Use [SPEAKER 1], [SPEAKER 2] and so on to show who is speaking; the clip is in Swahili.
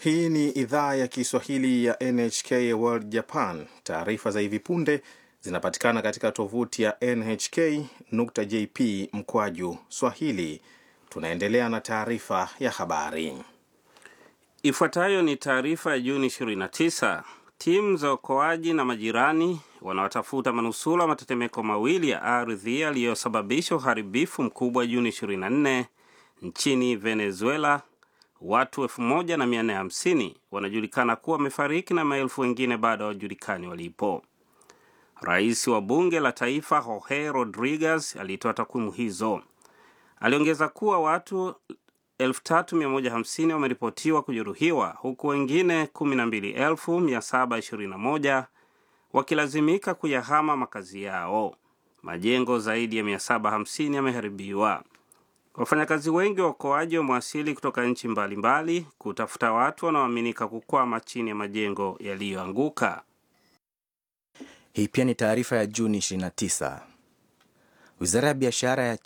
[SPEAKER 1] Hii ni idhaa ya Kiswahili ya NHK World Japan. Taarifa za hivi punde zinapatikana katika tovuti ya nhk.jp mkwaju swahili. Tunaendelea na taarifa ya habari.
[SPEAKER 2] Ifuatayo ni taarifa ya Juni 29. Timu za uokoaji na majirani wanaotafuta manusura matetemeko mawili ya ardhi yaliyosababisha uharibifu mkubwa Juni 24 nchini Venezuela. Watu 1450 wanajulikana kuwa wamefariki na maelfu wengine bado hawajulikani walipo. Rais wa bunge la taifa Jorge Rodriguez alitoa takwimu hizo. Aliongeza kuwa watu 3150 wameripotiwa kujeruhiwa huku wengine 12721 wakilazimika kuyahama makazi yao. Majengo zaidi ya 750 yameharibiwa. Wafanyakazi wengi wa uokoaji wamewasili kutoka nchi mbalimbali kutafuta watu wanaoaminika kukwama chini ya majengo yaliyoanguka.
[SPEAKER 3] Hii pia ni taarifa ya Juni 29. Wizara ya biashara ya